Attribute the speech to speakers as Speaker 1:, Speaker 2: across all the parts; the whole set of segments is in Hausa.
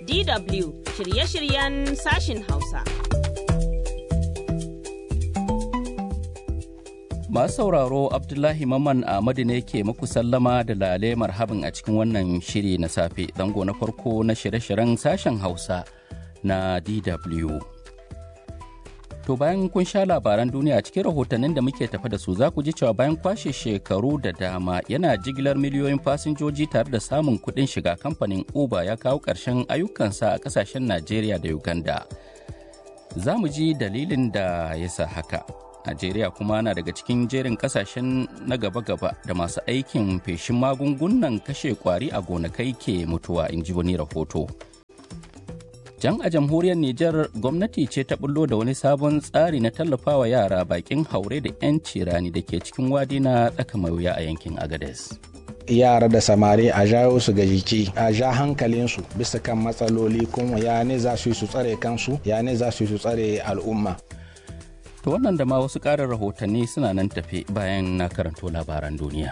Speaker 1: DW shirye-shiryen sashin Hausa.
Speaker 2: Masu sauraro Abdullahi Maman Ahmadu ne ke muku sallama da lale marhabin a cikin wannan shiri na safe zango na farko na shirye-shiryen sashen Hausa na DW. To bayan kun sha labaran duniya cikin rahotannin da muke tafa da su za ku ji cewa bayan kwashe shekaru da dama yana jigilar miliyoyin fasinjoji tare da samun kuɗin shiga kamfanin Uber ya kawo ƙarshen ayyukansa a ƙasashen Najeriya da Uganda. Za mu ji dalilin da ya sa haka. Najeriya kuma na daga cikin jerin kasashen na gaba-gaba da masu aikin feshin magungunan kashe kwari a gonakai ke mutuwa in ji wani rahoto. Jan a jamhuriyar Nijar gwamnati ce ta bullo da wani sabon tsari na tallafawa yara bakin haure da 'yanci rani da ke cikin wadi na tsaka mai wuya a yankin Agades.
Speaker 3: yara da samari a jawo su ga jiki a ja hankalinsu bisa kan matsaloli kuma ya ne za su yi su tsare kansu ya ne za su yi su tsare al'umma
Speaker 2: To wannan da ma wasu ƙarin rahotanni suna nan tafe bayan na karanto labaran duniya.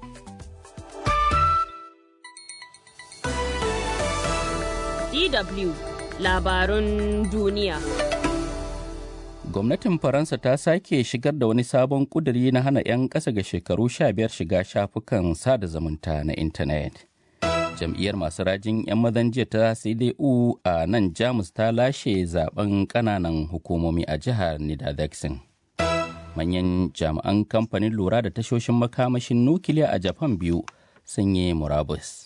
Speaker 1: DW labarun duniya.
Speaker 2: Gwamnatin Faransa ta sake shigar da wani sabon ƙuduri na hana 'yan ƙasa ga shekaru 15 shiga shafukan sada zumunta na intanet. jam'iyyar masu rajin 'yan mazan jiya ta cdu a nan jamus ta lashe zaben kananan hukumomi a jihar niedersachsen manyan jami'an kamfanin lura da tashoshin makamashin nukiliya a japan biyu sun yi murabus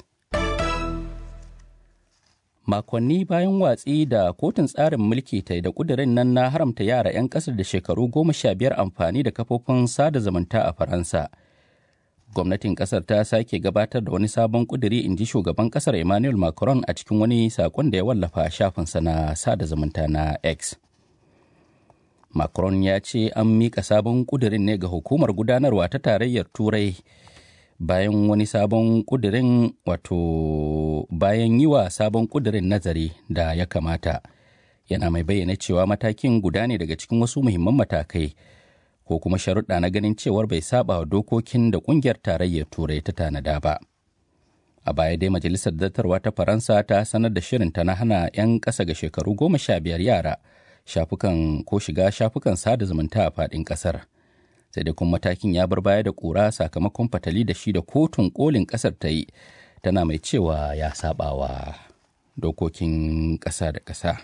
Speaker 2: makonni bayan watsi da kotun tsarin mulki ta da kudirin nan na haramta yara 'yan kasar da shekaru goma sha biyar amfani da kafofin sada zumunta a faransa gwamnatin kasar ta sake gabatar da wani sabon kuduri in ji shugaban kasar emmanuel macron a cikin wani sakon da ya wallafa a shafinsa na sada zumunta na x macron ya ce an mika sabon kudirin ne ga hukumar gudanarwa ta tarayyar turai bayan wani sabon kudirin wato bayan yi wa sabon kudirin nazari da ya kamata yana mai bayyana cewa matakin guda ne daga cikin wasu muhimman matakai ko kuma sharuɗa na ganin cewar bai saba wa dokokin da ƙungiyar tarayyar turai ta tanada ba a baya dai majalisar dattarwa ta faransa ta sanar da shirinta na hana 'yan ƙasa ga shekaru goma sha biyar yara shafukan ko shiga shafukan sada zumunta a faɗin ƙasar sai dai kuma matakin ya bar baya da ƙura sakamakon fatali da shi da kotun kolin ƙasar ta yi tana mai cewa ya saba wa dokokin ƙasa da ƙasa.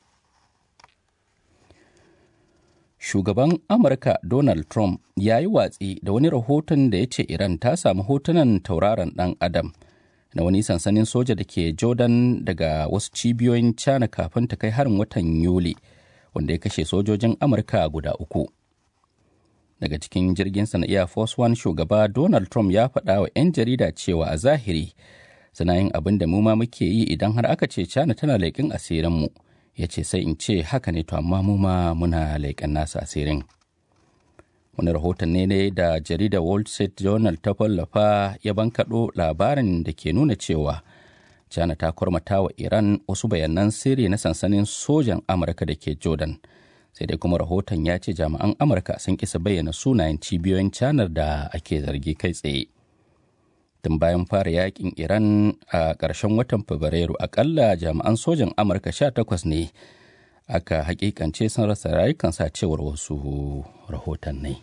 Speaker 2: shugaban amurka donald trump ya yi watsi da wani rahoton da ya ce iran ta samu hotunan tauraron dan adam na wani sansanin soja da ke jordan daga wasu cibiyoyin cana kafin ta kai harin watan yuli wanda ya kashe sojojin amurka guda uku daga cikin jirginsa na air force one shugaba donald trump ya faɗa wa 'yan jarida cewa a zahiri suna yin abin da mu ma muke yi idan har aka ce cana tana leƙin asirinmu mu ya ce sai in ce haka ne to amma mu ma muna leƙen nasa asirin wani rahoton ne ne da jaridar wall street journal ta wallafa ya bankaɗo labarin da ke nuna cewa china ta kwarmata wa iran wasu bayanan sirri na sansanin sojan amurka da ke jordan sai dai kuma rahoton ya ce jami'an amurka sun kisa bayyana sunayen cibiyoyin canar da ake zargi kai tsaye tun bayan fara yakin iran a ƙarshen watan fabrairu akalla jami'an sojan amurka 18 ne aka hakikance sun rasa rayukansa cewar wasu rahotanni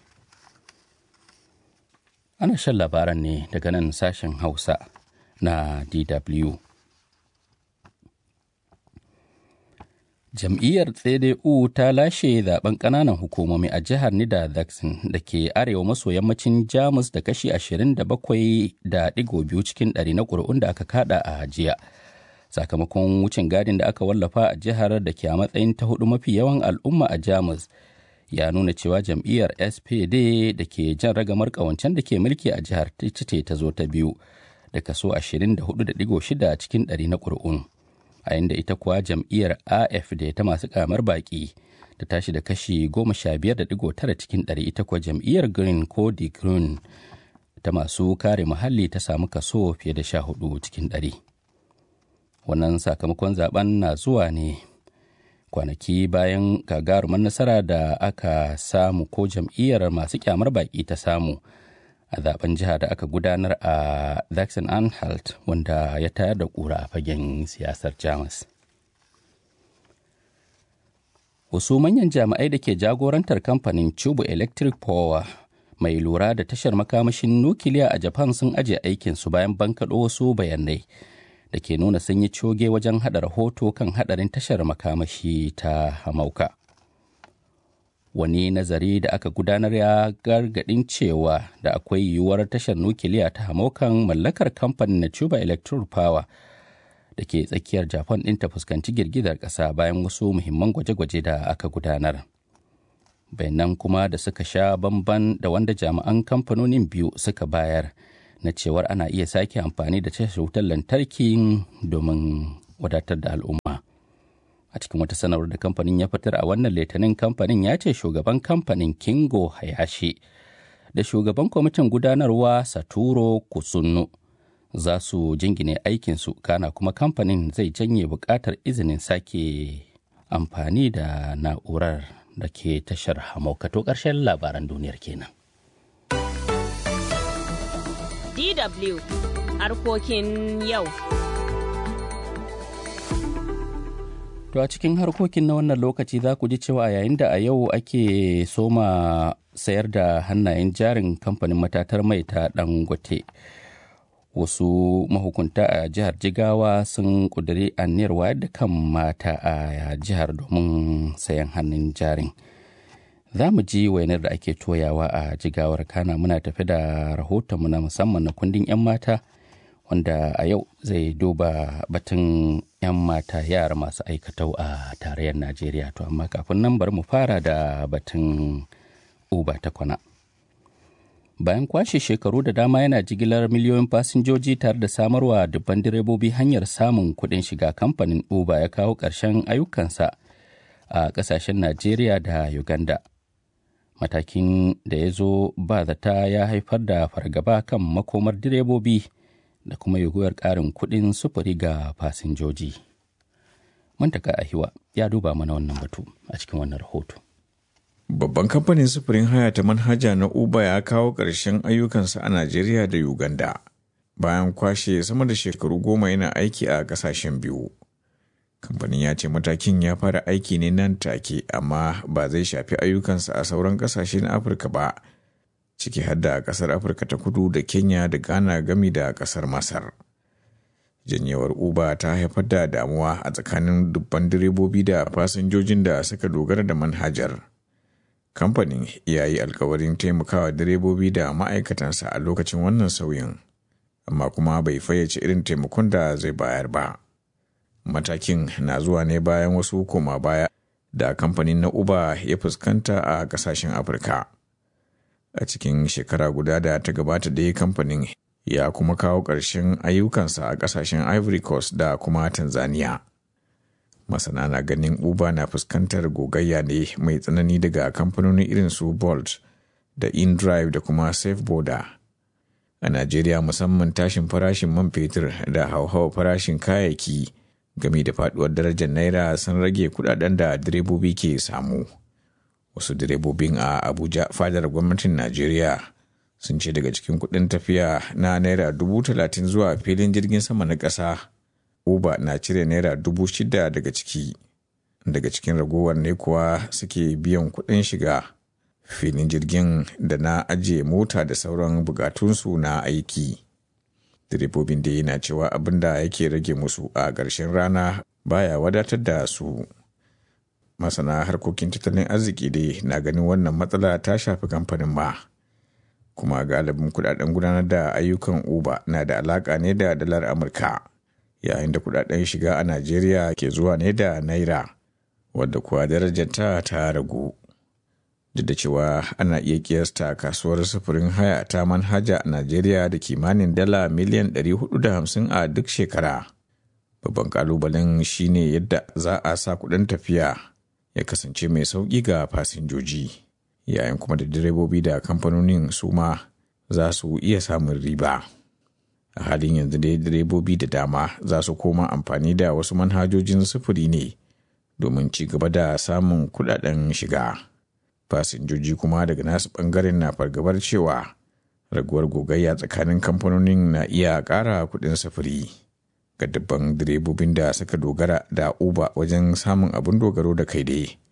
Speaker 2: ana shan labaran ne daga nan sashen hausa na dw jam'iyyar cdu ta lashe zaben kananan hukumomi a jihar niedersachsen da ke arewa maso yammacin jamus da kashi 27.2 cikin ɗari na ƙuri'un da aka kada a jiya sakamakon wucin gadin da aka wallafa a jihar da ke a matsayin ta hudu mafi yawan al'umma a jamus ya nuna cewa jam'iyyar spd da ke jan ragamar ƙawancen da ke mulki a jihar ce ta zo ta biyu da kaso 24.6 cikin ɗari na ƙuri'un a inda ita kuwa jam'iyyar afd ta masu kamar baki ta tashi da kashi 15.9 cikin ɗari ita kuwa jam'iyyar green ko the green ta masu kare muhalli ta samu kaso fiye da 14 cikin ɗari. wannan sakamakon zaben na zuwa ne kwanaki bayan gagarumin nasara da aka samu ko jam'iyyar masu kyamar baki ta samu a zaben jiha da aka gudanar a Zaxxon Anhalt wanda ya tayar da kura a fagen siyasar Jamus. wasu manyan jami'ai da ke jagorantar kamfanin Chubu Electric Power mai lura da tashar makamashin nukiliya a Japan sun aje aikinsu bayan bankaɗo wasu bayanai da ke nuna sun yi coge wajen haɗa rahoto kan haɗarin tashar makamashi ta Hamauka. Wani nazari da aka gudanar ya gargaɗin cewa da akwai yiwuwar tashar nukiliya ta Hamaukan mallakar kamfanin na Chuba Electric Power da ke tsakiyar Japan ɗin ta fuskanci girgizar ƙasa bayan wasu muhimman gwaje-gwaje da aka gudanar. bayanan kuma da suka sha bamban da wanda jami'an kamfanonin biyu suka bayar na cewar ana iya sake amfani da tashar wutar lantarki domin wadatar da al'umma a cikin wata sanarwar da kamfanin ya fitar a wannan litinin kamfanin ya ce shugaban kamfanin kingo hayashi da shugaban kwamitin gudanarwa saturo kusunnu za su jingine aikinsu kana kuma kamfanin zai janye buƙatar izinin sake amfani da na'urar da ke tashar hamaukato ƙarshen labaran duniyar kenan.
Speaker 1: DW harkokin yau.
Speaker 2: To a cikin harkokin na wannan lokaci za ku ji cewa yayin da a yau ake soma sayar da hannayen jarin kamfanin matatar mai ta dangote. wasu mahukunta a jihar jigawa sun kuduri aniyar wayar da kan mata a jihar domin sayan hannun jarin za mu ji wainar da ake toyawa a jigawar kana muna tafi da rahotonmu na musamman na kundin 'yan mata wanda a yau zai duba batun 'yan mata yara masu aikatau a tarayyar najeriya to amma kafin nan bari mu fara da batun uba ta kwana bayan kwashe shekaru da dama yana jigilar miliyoyin fasinjoji tare da samarwa dubban direbobi hanyar samun kuɗin shiga kamfanin uber ya kawo ƙarshen ayyukansa a ƙasashen najeriya da uganda matakin da ya zo ba zata ya haifar da fargaba kan makomar direbobi da kuma yiwuwar ƙarin kuɗin sufuri ga fasinjoji mantaka ahiwa ya duba mana wannan batu a cikin wannan rahoto
Speaker 4: Babban kamfanin sufurin haya ta manhaja na Uber ya kawo ƙarshen ayyukansa a Najeriya da Uganda bayan kwashe sama da shekaru goma yana aiki a ƙasashen biyu. Kamfanin ya ce matakin ya fara aiki ne nan take amma ba zai shafi ayyukansa a sauran ƙasashe na Afirka ba, ciki har da ƙasar Afirka ta kudu da Kenya da Ghana gami da ƙasar Masar. Janyewar Uber ta haifar da damuwa a tsakanin dubban direbobi da fasinjojin da suka dogara da manhajar. kamfanin ya yi alkawarin taimakawa direbobi da ma'aikatansa a lokacin wannan sauyin amma kuma bai fayyace irin taimakon da zai bayar ba matakin na zuwa ne bayan wasu koma baya da kamfanin na uber ya fuskanta a kasashen afirka a cikin shekara guda da ta gabata da kamfanin ya kuma kawo ƙarshen ayyukansa a kasashen ivory coast da kuma tanzania masana na ganin uber na fuskantar gogayya ne mai tsanani daga kamfanoni irin su bolt da indrive da kuma safe border a najeriya musamman tashin farashin man fetur da hauhawar farashin kayayyaki game da faduwar darajar naira sun rage kudaden da direbobi ke samu wasu direbobin a abuja fadar gwamnatin najeriya sun ce daga cikin kudin tafiya na naira dubu talatin zuwa filin jirgin sama na ƙasa Uber na cire naira dubu shida daga ciki daga cikin ragowar ne kuwa suke biyan kuɗin shiga filin jirgin da na ajiye mota da sauran bukatunsu na aiki direbobin da yana cewa abin da yake rage musu a ƙarshen rana baya wadatar da su masana harkokin tattalin arziki dai na ganin wannan matsala ta shafi kamfanin ma kuma galibin kudaden gudanar da ayyukan uber na da alaka ne da dalar amurka yayin da kudaden shiga a Najeriya ke zuwa ne da naira wadda kuwa darajarta ta ragu. Duk da cewa ana iya kiyasta kasuwar sufurin haya ta manhaja a Najeriya da kimanin dala miliyan 450 a duk shekara. Babban kalubalen shine yadda za a sa kudin tafiya ya kasance mai sauƙi ga fasinjoji, yayin kuma da direbobi da kamfanonin su ma za su iya samun riba. a halin yanzu dai direbobi da dama za su koma amfani da wasu manhajojin sufuri ne domin ci gaba da samun kudaden shiga fasinjoji kuma daga nasu bangaren na fargabar cewa raguwar gogayya tsakanin kamfanonin na iya ƙara kuɗin sufuri ga dubban direbobin da suka dogara da uber wajen samun abin dogaro da kai dai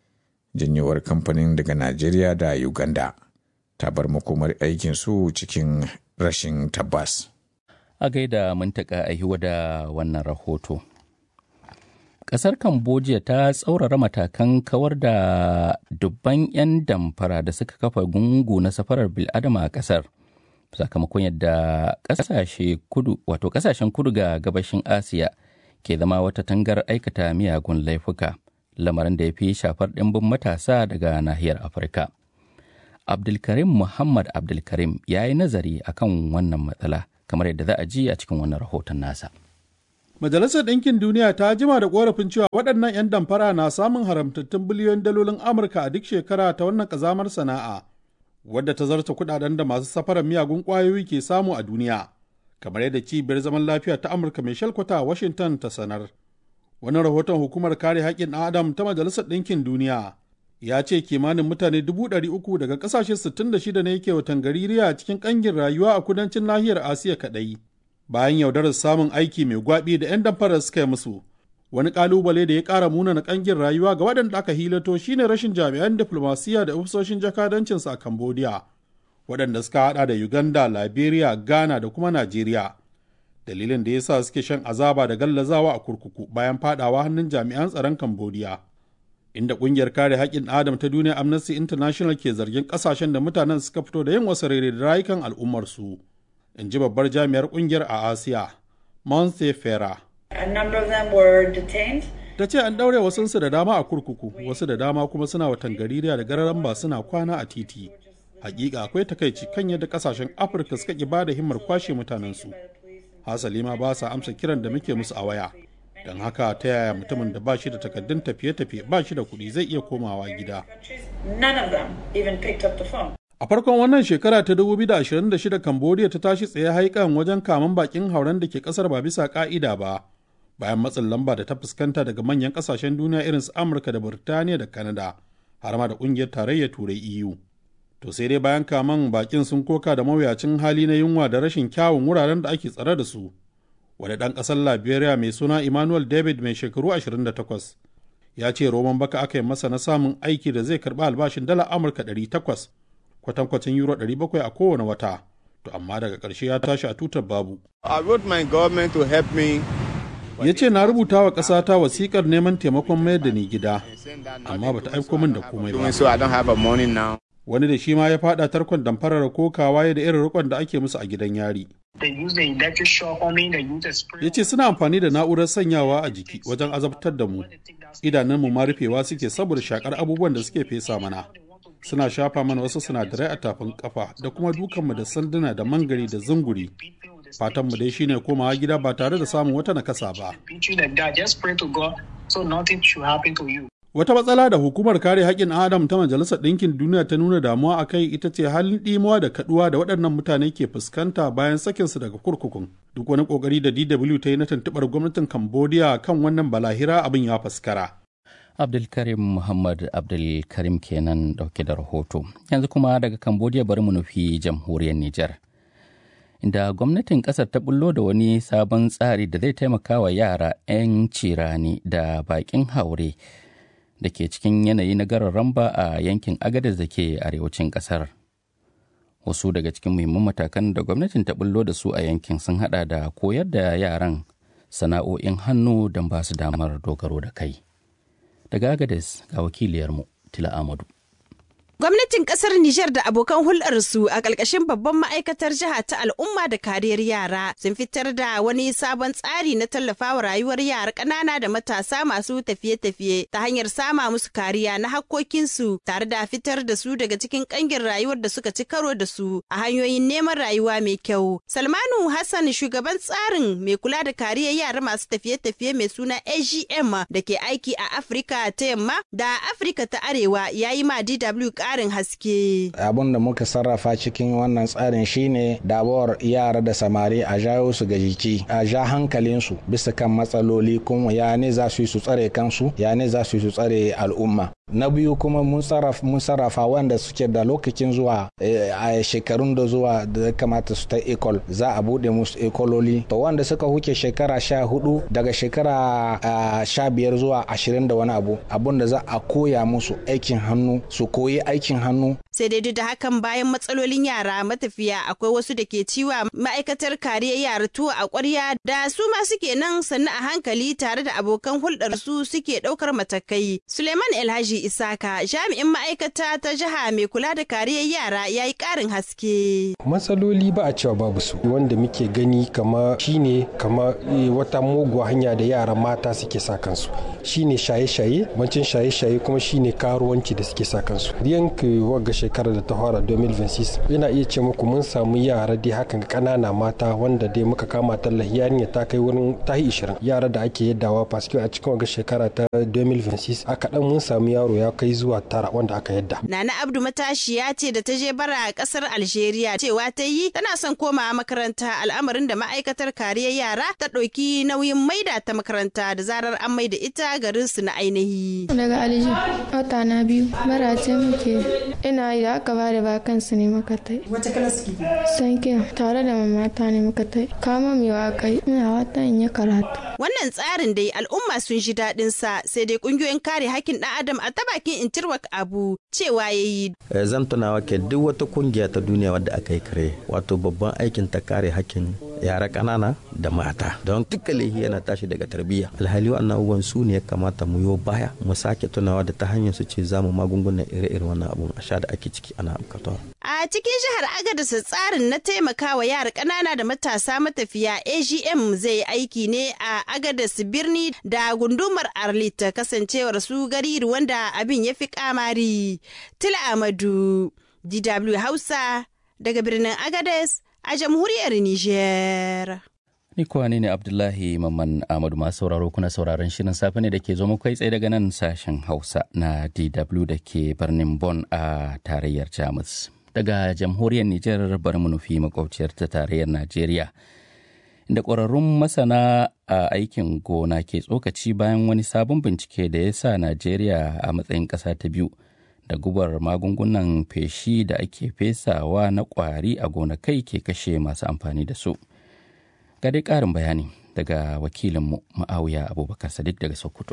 Speaker 4: janyewar kamfanin daga najeriya da uganda ta bar makomar aikinsu cikin rashin tabbas
Speaker 2: a gaida muntaka a da wannan rahoto Ƙasar Cambodia ta tsaurara matakan kawar da dubban 'yan damfara da suka kafa gungu na safarar bil'adama a ƙasar. Sakamakon yadda ƙasashe kudu wato ƙasashen kudu ga gabashin Asiya ke zama wata tangar aikata miyagun laifuka, lamarin da ya fi shafar ɗimbin matasa daga nahiyar Afirka. Abdulkarim Muhammad Abdulkarim ya yi nazari akan wannan matsala, kamar yadda za a ji a cikin wannan rahoton nasa.
Speaker 5: Majalisar Ɗinkin Duniya ta jima da ƙorafin cewa waɗannan 'yan damfara na samun haramtattun biliyon dalolin Amurka a duk shekara ta wannan ƙazamar sana'a, wadda ta zarta kuɗaɗen da masu safarar miyagun ƙwayoyi ke samu a duniya, kamar yadda cibiyar zaman lafiya ta Amurka mai shalkwata a Washington ta sanar. Wani rahoton hukumar kare haƙƙin ɗan Adam ta Majalisar Ɗinkin Duniya ya ce kimanin mutane dubu ɗari uku daga ƙasashe sittin da shida ne yake watan gaririya cikin ƙangin rayuwa a kudancin nahiyar Asiya kaɗai. bayan yaudarar samun aiki mai gwabi da 'yan damfarar suka yi musu wani kalubale da ya ƙara munana ƙangin rayuwa ga waɗanda aka hilato shine rashin jami'an diflomasiyya da ofisoshin jakadancinsu a cambodia waɗanda suka haɗa da uganda liberia ghana da kuma najeriya dalilin da ya sa suke shan azaba da gallazawa a kurkuku bayan fadawa hannun jami'an tsaron cambodia inda ƙungiyar kare haƙƙin adam ta duniya amnesty international ke zargin ƙasashen da mutanen suka fito da yin wasu rere da rayukan al'ummarsu. in ji babbar jami'ar kungiyar a asiya monse fera ta ce an ɗaure wasunsu da dama a kurkuku wasu da dama kuma suna watan gaririya da gararan ba suna kwana a titi hakika akwai takaici kan yadda kasashen afirka suka ki ba da himmar kwashe mutanensu hasali ma ba sa amsa kiran da muke musu a waya don haka ta yaya mutumin da ba shi da takaddun tafiye-tafiye ba shi da kuɗi zai iya komawa gida A farkon wannan shekara ta 2026 Cambodia ta tashi tsaye haikan wajen kaman bakin hauren da ke kasar ba bisa ka'ida ba, bayan matsin lamba da ta fuskanta daga manyan kasashen duniya irin su Amurka da Burtaniya da Canada, har ma da kungiyar tarayyar Turai EU. To sai dai bayan kaman bakin sun koka da mawuyacin hali na yunwa da rashin kyawun wuraren da ake tsare da su. Wani ɗan ƙasar Liberia mai suna Emmanuel David mai shekaru 28 ya ce roman baka aka yi masa na samun aiki da zai karɓi albashin dala Amurka 800 kwatankwacin euro 700 a kowane wata to amma daga ƙarshe ya tashi a tutar babu.
Speaker 6: I wrote my government to help me.
Speaker 5: Ya ce na rubuta wa ƙasata wasiƙar neman taimakon mayar da ni gida, amma bata aiko min da komai ba.
Speaker 6: So I don't have a money now.
Speaker 5: Wani da shi ma ya faɗa tarkon damfarar kokawa ya da irin rikon da ake musu a gidan yari. Ya ce suna amfani da na'urar sanyawa a jiki wajen azabtar da mu. Idanunmu ma rufewa suke saboda shakar abubuwan da suke fesa mana. suna shafa mana wasu sinadarai a tafin kafa da kuma dukanmu da sanduna da mangari da zunguri fatanmu dai shine komawa gida ba tare da samun wata nakasa ba wata matsala da hukumar kare haƙƙin adam ta majalisar ɗinkin duniya ta nuna damuwa a kai ita ce halin ɗimuwa da kaɗuwa da waɗannan mutane ke fuskanta bayan sakinsu daga kurkukun duk wani ƙoƙari da dw ta yi na tuntuɓar gwamnatin cambodia kan wannan balahira abin ya faskara
Speaker 2: Abdulkarim Muhammad Abdulkarim kenan dauke da rahoto. Yanzu kuma daga Cambodia bari mu nufi jamhuriyar Nijar. Inda gwamnatin kasar ta bullo da wani sabon tsari da zai taimaka wa yara 'yan cirani da bakin haure da ke cikin yanayi na garin ramba a yankin agadez da ke arewacin kasar. Wasu daga cikin muhimman matakan da gwamnatin ta bullo da su a yankin sun hada da koyar da yaran sana'o'in hannu don ba su damar dogaro da kai. daga Agadez ga wakiliyarmu Tila Amadu.
Speaker 7: Gwamnatin kasar Nijar da abokan hulɗarsu a ƙarƙashin babban ma'aikatar jiha ta al'umma da kariyar yara sun fitar da wani sabon tsari na tallafawa rayuwar yara ƙanana da matasa masu tafiye-tafiye ta hanyar sama musu kariya na hakkokinsu tare da fitar da su daga cikin ƙangin rayuwar da suka ci karo da su a hanyoyin neman rayuwa mai kyau. Salmanu Hassan shugaban tsarin mai kula da kariyar yara masu tafiye-tafiye mai suna AGM da ke aiki a Afirka ta yamma da Afirka ta arewa ya yi ma DW ƙarin haske.
Speaker 3: Abin da muka sarrafa cikin wannan tsarin shine dabuwar yara da samari a jawo su ga jiki, a ja hankalinsu bisa kan matsaloli kuma ya ne za su yi su tsare kansu, ya ne za su yi su tsare al'umma. na biyu kuma mun sarrafa wanda suke da lokacin zuwa a shekarun da zuwa da kamata su ta ekol za a bude musu ekololi to wanda suka huke shekara sha hudu daga shekara sha biyar zuwa ashirin da wani abu abun da za a koya musu aikin hannu su koyi aikin hannu
Speaker 7: sai dai duk da hakan bayan matsalolin yara matafiya akwai wasu da ke ciwa ma'aikatar kariyar yara tuwo a ƙwarya da su ma suke nan sannu a hankali tare da abokan hulɗar su suke ɗaukar matakai suleiman elhaji isaka jami'in ma'aikata ta jiha mai kula da kariyar yara ya yi ƙarin haske
Speaker 8: matsaloli ba a cewa babu su wanda muke gani kama shine kama wata muguwa hanya da yara mata suke sa kansu shine shaye-shaye bancin shaye-shaye kuma shine karuwanci da suke sa kansu yanke wagga shekarar da ta fara 2026 ina iya ce muku mun samu yara dai hakan kanana mata wanda dai muka kama tallahi yarinya ta kai wurin tahi 20 yara da ake yaddawa paske a cikin wagga shekara ta 2026 a kaɗan mun samu yaro ya kai zuwa tara wanda aka yadda.
Speaker 7: Nana Abdu matashiya ce da ta je bara a ƙasar Algeria cewa ta yi tana son komawa makaranta al'amarin da ma'aikatar kariyar yara ta ɗauki nauyin maida ta makaranta da zarar an maida ita garin su na ainihi.
Speaker 9: Daga Alji, wata na biyu, bara ce muke ina yi da aka bada ba kansu ne muka tai.
Speaker 10: Wace kalas ki?
Speaker 9: Sanke tare da mamata ne muka tai. Kama mai waƙai ina wata in yi karatu.
Speaker 7: Wannan tsarin dai al'umma sun ji daɗin sa sai dai ƙungiyoyin kare hakkin ɗan adam a ta bakin Intirwak Abu cewa ya yi.
Speaker 11: Zan tunawa ke duk wata kungiya ta duniya wadda aka yi kare wato babban aikin ta kare hakkin yara ƙanana da mata don duka laihi yana tashi daga tarbiyya alhali wannan abubuwan su ne ya kamata mu yo baya mu sake tunawa da ta hanyar su ce zamu magungunan ire-ire wannan abun a sha da ake ciki ana bukatawa.
Speaker 7: A cikin jihar Agadez tsarin na taimakawa yara ƙanana da matasa matafiya AGM zai aiki ne a Agadez birni da gundumar Arlit kasancewar su gari wanda abin ya fi kamari. Tila Amadu, DW Hausa daga birnin Agadez a jamhuriyar Nijar.
Speaker 2: Ni kuwa ne Abdullahi Mamman Ahmadu masu sauraro kuna sauraron shirin safe ne da ke zo kai tsaye daga nan sashen Hausa na DW da ke birnin Bonn a tarayyar Jamus. Daga jamhuriyar Nijar bari mu nufi makwabciyar ta tarayyar Najeriya. Inda ƙwararrun masana a aikin gona ke tsokaci bayan wani sabon bincike da ya sa Najeriya a matsayin ƙasa ta biyu da gubar magungunan feshi da ake fesawa na ƙwari a gonakai ke kashe masu amfani da su. ga dai ƙarin bayani daga wakilinmu ma'auya abubakar sadiq daga sokoto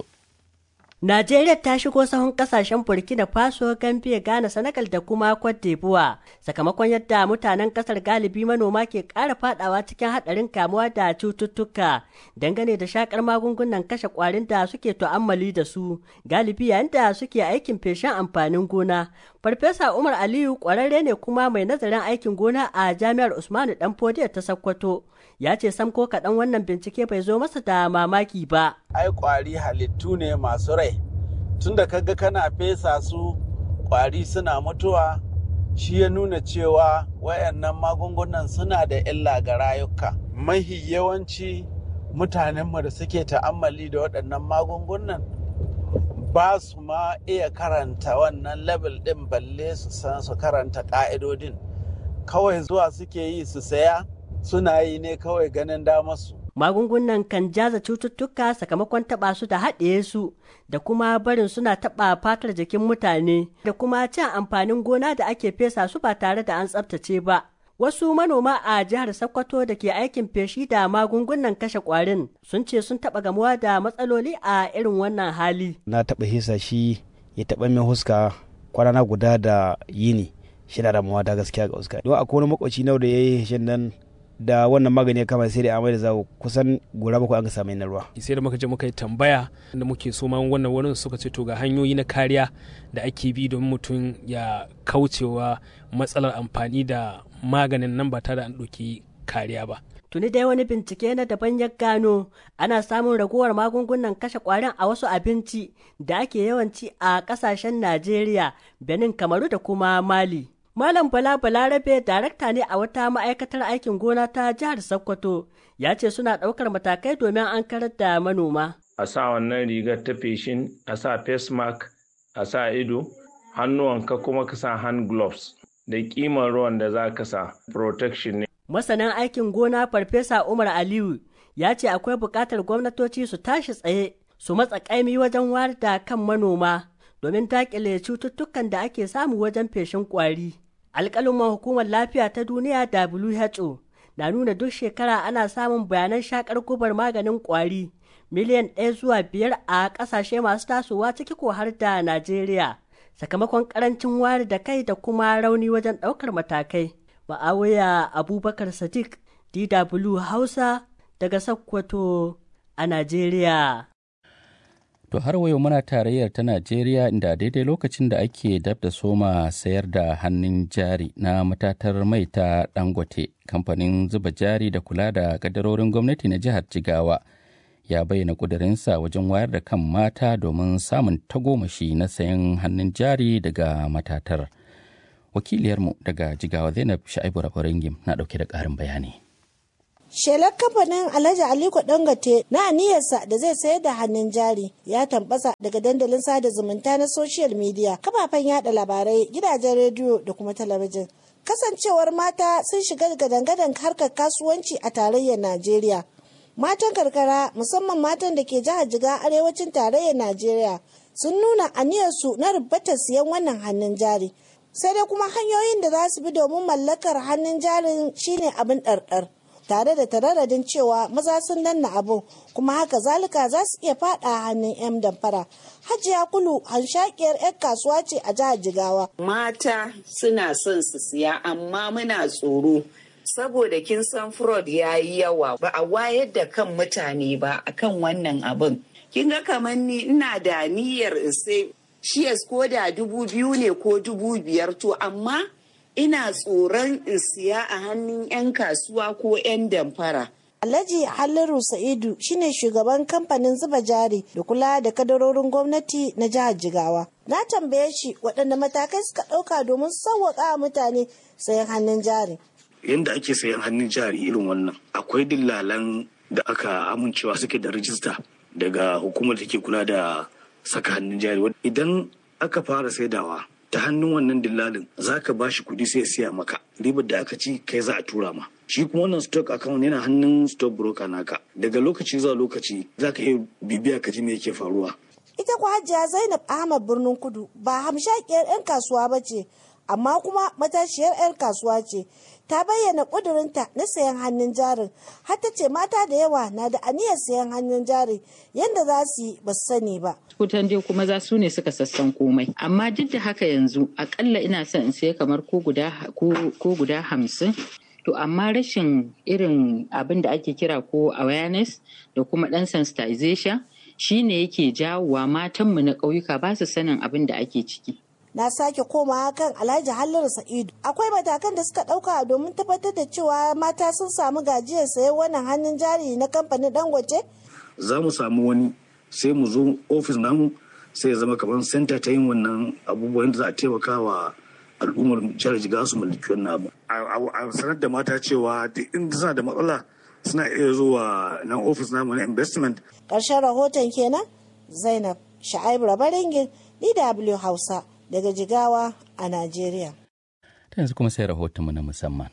Speaker 10: Najeriya ta shigo sahun kasashen Burkina Faso, Gambia, Ghana, Senegal da kuma Cote d'Ivoire sakamakon yadda mutanen kasar galibi manoma ke ƙara fadawa cikin haɗarin kamuwa da cututtuka dangane da shakar magungunan kashe ƙwarin da suke tu'ammali da su galibi yayin da suke aikin feshin amfanin gona. Farfesa Umar Aliyu ƙwararre ne kuma mai nazarin aikin gona a Jami'ar Usmanu Danfodiyo ta Sokoto. ya ce sam ko kaɗan wannan bincike bai zo masa da mamaki ba.
Speaker 12: Ai ƙwari halittu ne masu rai, tunda kaga kana fesa su ƙwari suna mutuwa shi ya nuna cewa wayannan magungunan suna da illa ga rayuka. Mahi yawanci mutanenmu da suke ta'ammali da waɗannan magungunan ba su ma iya karanta wannan level ɗin balle su san su karanta ƙa'idodin. Kawai zuwa suke yi su saya. suna yi ne kawai ganin damarsu.
Speaker 10: Magungunan kan jaza cututtuka sakamakon taɓa su da haɗe su da kuma barin suna taɓa fatar jikin mutane da kuma cin amfanin gona da ake fesa su ba tare da an tsaftace ba. Wasu manoma a jihar Sokoto da ke aikin feshi da magungunan kashe ƙwarin sun ce sun taɓa gamuwa da matsaloli a irin wannan hali.
Speaker 13: Na taɓa hisa shi ya taɓa min huska kwana guda da yini shi da damuwa da gaskiya ga huska. Don akwai wani makwaci nau da ya yi hishin nan da wannan magani ya kama sai da amai da zawo kusan gora bakwai an ga samu na ruwa.
Speaker 14: sai da muka je muka yi tambaya da muke so ma wannan wurin suka ce to ga hanyoyi na kariya da ake bi don mutum ya kaucewa matsalar amfani da maganin nan ba tare da an ɗauki kariya ba.
Speaker 10: Tuni dai wani bincike na daban ya gano ana samun raguwar magungunan kashe ƙwarin a wasu abinci da ake yawanci a ƙasashen Najeriya, Benin, Kamaru da kuma Mali. Malam Bala Balarabe darakta ne a wata ma'aikatar aikin gona ta jihar Sokoto ya ce suna ɗaukar matakai domin an karar da manoma.
Speaker 15: A sa wannan rigar ta feshin, a sa face mask, a sa ido, hannuwanka kuma ka sa hand gloves da kimar ruwan da za ka sa protection ne.
Speaker 10: Masanin aikin gona Farfesa Umar Aliyu ya ce akwai buƙatar gwamnatoci su tashi tsaye su matsa ƙaimi wajen wayar da kan manoma domin daƙile cututtukan da ake samu wajen feshin ƙwari. Alƙaluman hukumar lafiya ta duniya WHO na nuna duk shekara ana samun bayanan shakar gubar maganin ƙwari miliyan ɗaya zuwa biyar a ƙasashe masu tasowa ciki ko har da Najeriya. Sakamakon ƙarancin wayar da kai da kuma rauni wajen ɗaukar matakai. Ma'awuya Abubakar Sadiq, DW Hausa daga Sokoto a Najeriya.
Speaker 2: To har wayo muna tarayyar ta Najeriya inda daidai lokacin da ake dab da soma sayar da hannun jari na matatar mai ta Dangote, kamfanin zuba jari da kula da kadarorin gwamnati na jihar Jigawa ya bayyana ƙudurinsa wajen wayar da kan mata domin samun tagomashi na sayan hannun jari daga matatar. Wakiliyarmu daga Jigawa Zainab Sha'ibu Rabaringim na ɗauke da ƙarin bayani.
Speaker 16: Shelar kamfanin Alhaji Aliko Dangote na aniyarsa da zai sayar da hannun jari ya tambasa daga dandalin sada zumunta na social media, kafafen yada labarai, gidajen rediyo da kuma talabijin. Kasancewar mata sun shiga gadan-gadan harkar kasuwanci a tarayyar Najeriya. Matan karkara musamman matan da ke jihar Jiga arewacin tarayyar Najeriya sun nuna aniyarsu na rubatar siyan wannan hannun jari. Sai dai kuma hanyoyin da za su bi domin mallakar hannun jarin shine abin ɗarɗar. tare da tararadin cewa maza sun danna abu kuma haka zalika za su iya fada hannun 'yan damfara hajiya kulu hanshakiyar 'yan kasuwa ce a jihar jigawa
Speaker 17: mata suna son su siya amma muna tsoro saboda kin san fraud ya yi yawa ba a wayar da kan mutane ba akan wannan abin kin ga kamar ni ina da niyyar in sai shiyas ko da dubu biyu ne ko dubu biyar to amma ina tsoron in siya a hannun 'yan kasuwa ko 'yan damfara.
Speaker 16: Alhaji Halliru Sa'idu shine shugaban kamfanin zuba jari da kula da kadarorin gwamnati na jihar Jigawa. Na tambaye shi waɗanne matakai suka ɗauka domin sauwaƙa mutane sayan hannun jari.
Speaker 18: Yanda ake sayan hannun jari irin wannan akwai dillalan da aka amincewa suke da rijista daga hukumar da ke kula da saka hannun jari. Idan aka fara saidawa ta hannun wannan dillalin za ka ba shi kuɗi sai ya siya maka ribar da aka ci kai za a tura ma shi kuma wannan stock account yana hannun stock broker naka daga lokaci zuwa lokaci za ka iya bibiya ka ji me yake faruwa
Speaker 16: ita ku hajiya zainab ahmad birnin kudu ba hamshakiyar 'yan kasuwa ba ce amma kuma matashiyar 'yan kasuwa ce ta bayyana ƙudurinta na sayan hannun jarin har ta ce mata da yawa na da aniyar sayan hannun jarin yadda za su yi ba su sani ba
Speaker 19: kutan dai kuma za su ne suka sassan komai amma duk da haka yanzu akalla ina son in sai kamar ko guda hamsin to amma rashin irin abin da ake kira ko awareness da kuma dan sensitization shine yake jawowa matanmu na ƙauyuka ba su sanin abin da ake ciki
Speaker 16: na sake komawa kan alhaji halliru sa'idu akwai matakan da suka ɗauka domin tabbatar da cewa mata sun samu gajiyar sayan wannan hannun jari na kamfanin dangote
Speaker 18: za mu samu wani sai mu zo ofis namu sai ya zama kamar senta ta yin wannan abubuwan da za a taimaka wa al'ummar jihar jiga su mallaki wannan abu a sanar da mata cewa duk inda suna da matsala suna iya zuwa nan ofis namu na investment
Speaker 16: ƙarshen rahoton kenan zainab sha'aibu rabaringin dw hausa daga jigawa a najeriya
Speaker 2: ta yanzu kuma sai rahotonmu na musamman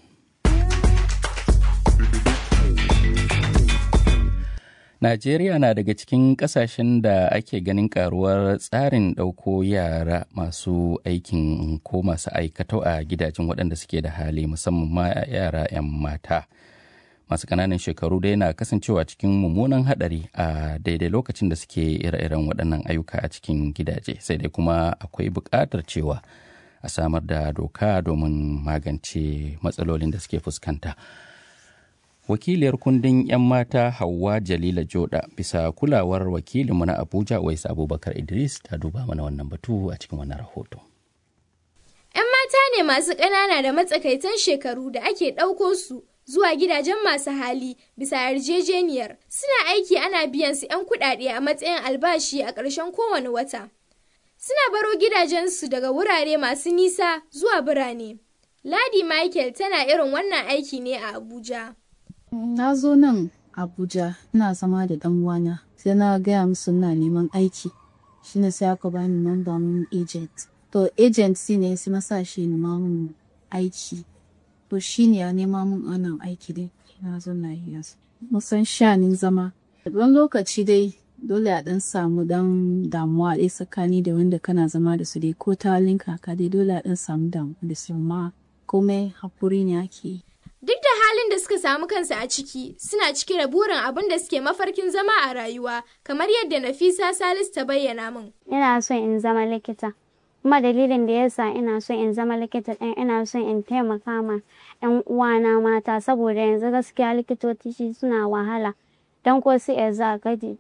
Speaker 2: Najeriya na daga cikin kasashen da ake ganin karuwar tsarin ɗauko yara masu aikin ko masu aikatau a gidajen waɗanda suke da hali musamman ma yara 'yan mata. Masu ƙananan shekaru dai na kasancewa cikin mummunan haɗari a daidai lokacin da suke ire-iren waɗannan ayyuka a cikin gidaje sai dai kuma akwai buƙatar cewa a samar da doka domin magance matsalolin da suke fuskanta. wakiliyar kundin 'yan mata Hauwa Jalila Joda bisa kulawar wakilinmu na Abuja Wais Abubakar Idris ta duba mana wannan batu a cikin wannan rahoto.
Speaker 20: 'Yan mata ne masu ƙanana da matsakaitan shekaru da ake ɗauko su zuwa gidajen masu hali bisa yarjejeniyar suna aiki ana biyan su 'yan kuɗaɗe a matsayin albashi a ƙarshen kowane wata. Suna baro gidajensu daga wurare masu nisa zuwa birane. Ladi Michael tana irin wannan aiki ne a Abuja.
Speaker 21: Na zo nan Abuja ina zama da ɗan uwana sai na gaya musu na neman aiki shine sai aka bani number mun agent to agency ne su masa shi nema mun aiki to shi ne ya nema mun wannan aiki dai na zo na yi yasu musan shanin zama wani lokaci dai dole a dan samu dan damuwa dai tsakani da wanda kana zama da su dai ko ta linka ka dai dole a dan samu damuwa da su amma komai hakuri ne ake yi
Speaker 20: Duk da halin da suka samu kansu a ciki, suna cike da burin abin da suke mafarkin zama a rayuwa, kamar yadda Nafisa Salisu ta bayyana min.
Speaker 1: Ina son in zama likita. Kuma dalilin da yasa ina son in zama likita ɗin ina son in taimaka ma 'yan uwana mata saboda yanzu gaskiya likitoci suna wahala. Don ko su za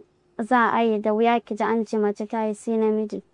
Speaker 1: za a yi da wuya ki ji an ce mace ta yi sai namiji.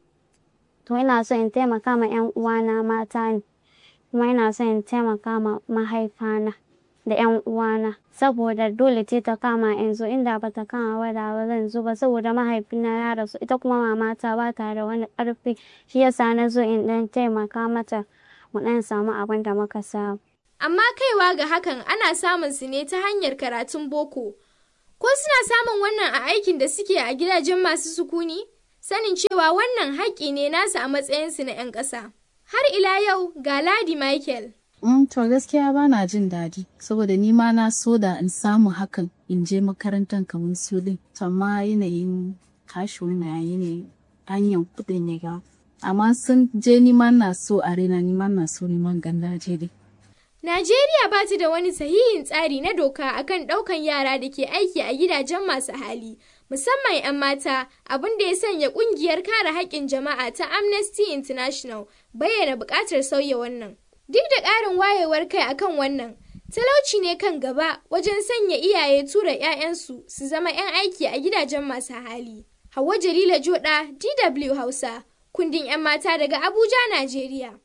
Speaker 1: To ina son in taimaka ma 'yan uwana mata ne. kuma ina son in taimaka ma mahaifana da 'yan uwana saboda dole ce ta kama yanzu inda ba ta kama ba da ba zan zo ba saboda mahaifina ya rasu ita kuma mamata ba ta da wani ƙarfi shi yasa na zo in dan taimaka mata mu dan samu abin da muka samu.
Speaker 20: Amma kaiwa ga hakan ana samun su ne ta hanyar karatun boko. Ko suna samun wannan a aikin da suke a gidajen masu sukuni? Sanin cewa wannan haƙƙi ne nasu a matsayinsu na 'yan ƙasa. Har ila yau ga Ladi Michael.
Speaker 21: Mm, to gaskiya ba na jin daɗi saboda ni ma na so da in samu hakan in je makarantar kamar su din amma yanayin kashin na yanayin hanyar kuɗin ya ga amma sun je ni ma na so a rena ni ma na so neman gandaje dai.
Speaker 20: Najeriya ba ta da wani sahihin tsari na doka akan ɗaukan yara da ke aiki a gidajen masu hali. musamman 'yan mata abin da ya sanya kungiyar kare haƙƙin jama'a ta amnesty international bayyana buƙatar sauya wannan duk da ƙarin wayewar kai akan wannan talauci ne kan gaba wajen sanya iyaye tura 'ya'yansu su zama 'yan aiki a gidajen masu hali hawa jalila joda dw hausa kundin 'yan mata daga abuja najeriya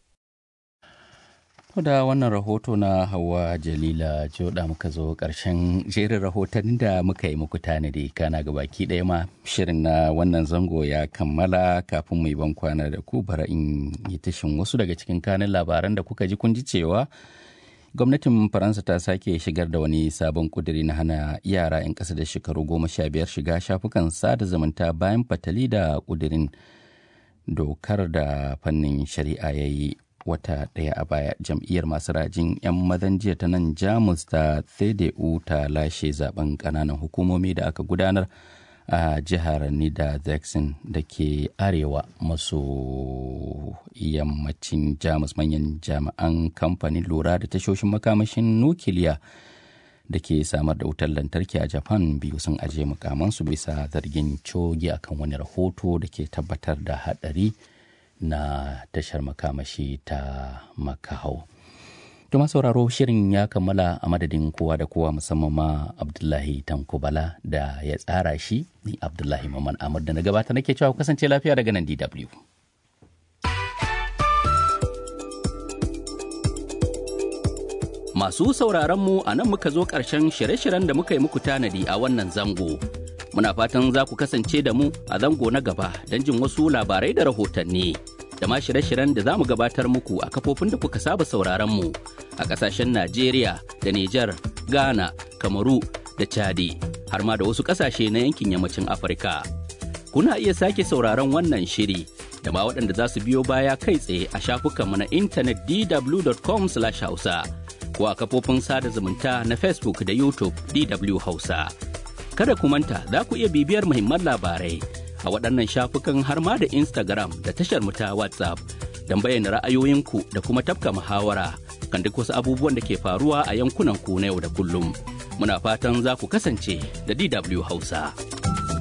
Speaker 2: da wannan rahoto na hawa jalila joda muka zo ƙarshen jerin rahotannin da muka yi muku tanadi kana ga baki ɗaya ma shirin na wannan zango ya kammala kafin mu yi ban kwana da ku bara in yi tashin wasu daga cikin kanin labaran da kuka ji kun ji cewa gwamnatin faransa ta sake shigar da wani sabon kuduri na hana yara 'yan ƙasa da shekaru goma sha biyar shiga shafukan sada zumunta bayan fatali da kudirin dokar da fannin shari'a ya yi wata ɗaya a baya jam'iyyar masu rajin 'yan mazan jiya ta nan jamus ta cdu ta lashe zaben ƙananan hukumomi da aka gudanar a jihar niedersachsen da ke arewa maso yammacin jamus manyan jami'an kamfanin lura da tashoshin makamashin nukiliya da ke samar da wutar lantarki a japan biyu sun ajiye mukamansu bisa zargin cogi akan wani rahoto da ke tabbatar da haɗari na tashar makamashi ta makahau. Tuma sauraro shirin ya kammala a madadin kowa da kowa musamman ma Abdullahi Tankobala da ya tsara shi ni Abdullahi Maman Amur da na gabata nake cewa kasance lafiya daga nan DW. Masu sauraron mu a nan muka zo ƙarshen shirye-shiryen da muka yi muku tanadi a wannan zango. Muna fatan za ku kasance da mu a zango na gaba don jin wasu labarai da rahotanni. da ma shirye-shiryen da za mu gabatar muku a kafofin da kuka saba sauraron mu a ƙasashen Najeriya da Nijar, Ghana, Kamaru da Chadi har ma da wasu ƙasashe na yankin yammacin Afirka. Kuna iya sake sauraron wannan shiri da ma waɗanda za su biyo baya kai tsaye a shafukanmu na intanet dw.com/hausa ko a kafofin sada zumunta na Facebook da YouTube DW Hausa. Kada ku manta za ku iya bibiyar muhimman labarai a waɗannan shafukan har ma da Instagram da tashar mu ta WhatsApp don bayyana ra'ayoyinku da kuma tafka muhawara kan duk wasu abubuwan da ke faruwa a yankunan ku na yau da kullum. Muna fatan za ku kasance da DW Hausa.